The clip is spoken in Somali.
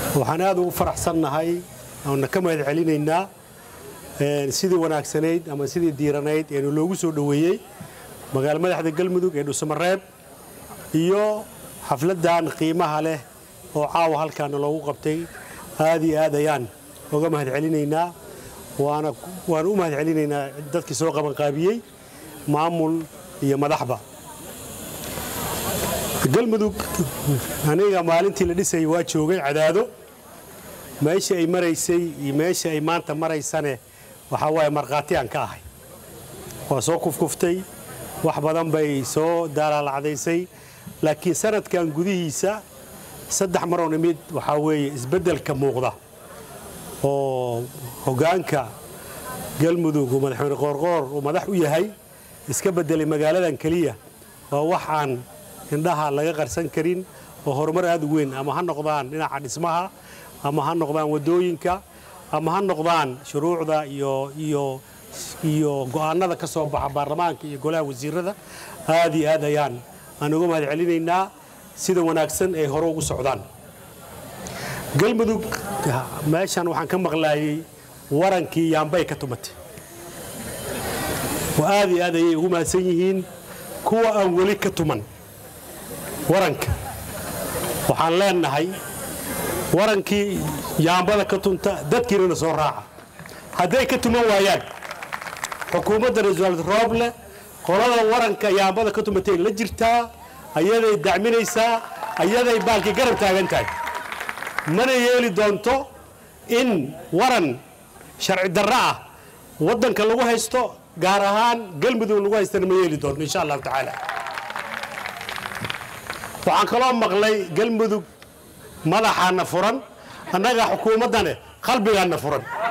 waxaan aad ugu faraxsannahay oona ka mahad celinaynaa sidii wanaagsanayd ama sidii diiranayd eenu loogu soo dhoweeyey magaalo madaxda galmudug ee dhuusamareeb iyo xafladdan qiimaha leh oo caawa halkaana loogu qabtay aad iyo aad ayaan uga mahad celinaynaa waana u mahad celinaynaa dadkii soo qabanqaabiyey maamul iyo madaxba galmudug aniga maalintii la dhisayay waa joogay cadaado meeshii ay maraysay iyo meeshii ay maanta maraysane waxaa waaye markhaati aan ka ahay waa soo kufkuftay wax badan bay soo daalaalacdaysay laakiin sanadkan gudihiisa saddex maroo nimid waxaa weeye isbeddelka muuqda oo hoggaanka galmudug uu madaxweyne qoorqoor uu madax u yahay iska beddelay magaaladan keliya waa wax aan indhaha laga qarsan karin oo horumar aad u weyn ama ha noqdaan dhinaca dhismaha ama ha noqdaan waddooyinka ama ha noqdaan shuruucda iyo iyo iyo go'aanada ka soo baxa baarlamaanka iyo golaha wasiirada aad iyo aad ayaan aan uga mahad celinaynaa sida wanaagsan ay hore ugu socdaan galmudug meeshan waxaan ka maqlaayay warankii yaambay ka tumatay oo aad iyo aad ayay ugu mahadsan yihiin kuwa aan weli ka tuman waranka waxaan leenahay warankii yaambada ka tunta dadkiinana soo raaca hadday ka tuman waayaan xukuumadda ra-iisul rooble qolada waranka yaambada ka tumatay la jirtaa ayaday dacminaysaa ayaday baalkii garab taagan tahay mana yeeli doonto in waran sharci darro ah waddanka lagu haysto gaar ahaan galmudug lagu haystana ma yeeli doonto insha allahu tacaala waxaan kaloo maqlay galmudug madaxaana furan annaga xukuumaddane qalbigaana furan